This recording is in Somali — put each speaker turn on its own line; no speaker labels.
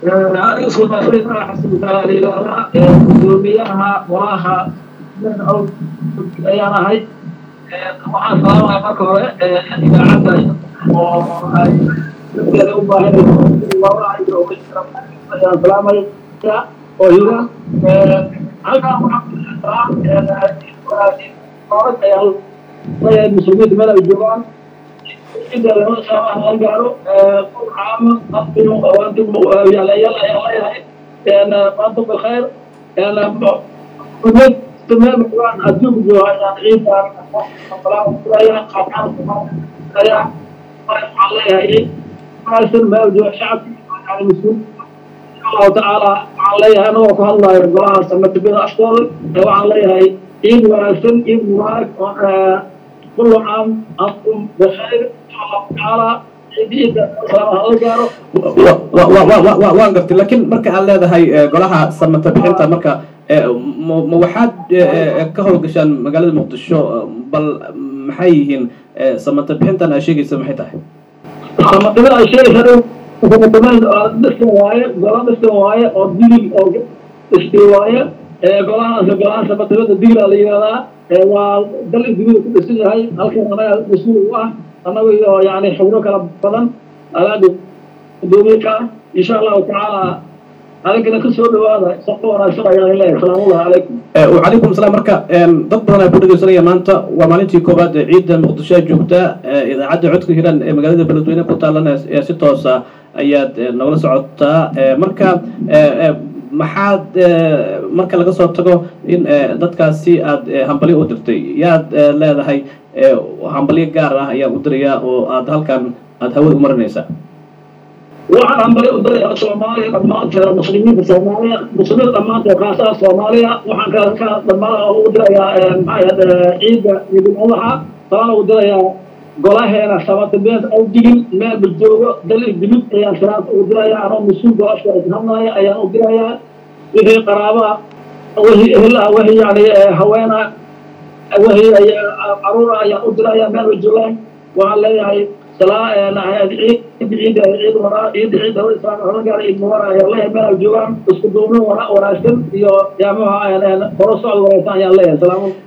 aniga sulmaasooyin xasanutaalaa gudoomiyaha walaha ayaan ahay waxaan salaamaya marka hore idaacadda oo ay dadkeeda u baahan ayaan salaamaya oo hira halkaan waxaan muslimiinta meel ay joogaan inta lama saamaha laga gaaro qof caama afkinu awaantum yaalayaal ayaan leeyahay maanta bilkhayr umad meel quraan adduunka jooga ayaan ciidaan salaamaya qaabkaan ayaa waxaan leeyahay wanaagsan meel jooga shacabka mas-uul allahu tacaala waxaan leeyahay anagoo ku hadlayo golaha samatibida aftooda waxaan leeyahay ciid wanaagsan ciid mubaarak كل عام أنتم بخير إن شاء الله تعالى
waan gartay laakiin marka aad leedahay golaha samata bixinta marka ma waxaad ka howlgashaan magaalada muqdisho bal maxay yihiin samata bixintan aad sheegaysa maxay tahay
samatibada ay sheegaysa dhisan waaye gola dhisan waaye oo digil oo dhisti waaye golahaas golaha samatibada digila la yihahdaa waa dal dunida ku dhisan yahay halkan anaga mas-uul u ah annaga iyo yani xubno kala badan alaada gudoomiyeka insha allahu tacaala adinkana ka soo dhawaada shaqo wanaagsan ayaan leeyahay salaamullahi calaykum
wacalaykum salaam marka dad badan ayaa ku dhegeysanaya maanta waa maalintii koowaad ee ciidda muqdisho joogta idaacadda codka hiran ee magaalada beledweyne ku taalan ee si toosa ayaad nagala socotaa marka maxaad marka laga soo tago in dadkaasi aad hambalyo u dirtay yaad leedahay hambalyo gaar ah ayaa u dirayaa oo aad halkan aad hawada u marinaysaa
waxaan hambalyo u dirayaa soomaaliya dhammaanteeda muslimiinta soomaaliya muslimiinta dhammaanteed khaasaha soomaaliya waxaan ka ka dhammaan u dirayaa maxaa ciidda iyo jumcadaha taana u dirayaa golaheena sabatabeed aw digil meel bajoogo dal dilid ayaan salaanta u dirayaa anoo mas-uul golashka hadlaya ayaan u dirayaa wixii qaraabaa wixii ehelaha wixii yani haweena wixii caruura ayaan u dirayaa meel bay joogaan waxaan leeyahay ciid ciid ciid waraa ciid ciid hore gaara ciid mubarak ayaan leeyahay meel ay joogaan isku duubno wanaagsan iyo yaamaha horo socod wanaagsan ayaan leeyahay salaamu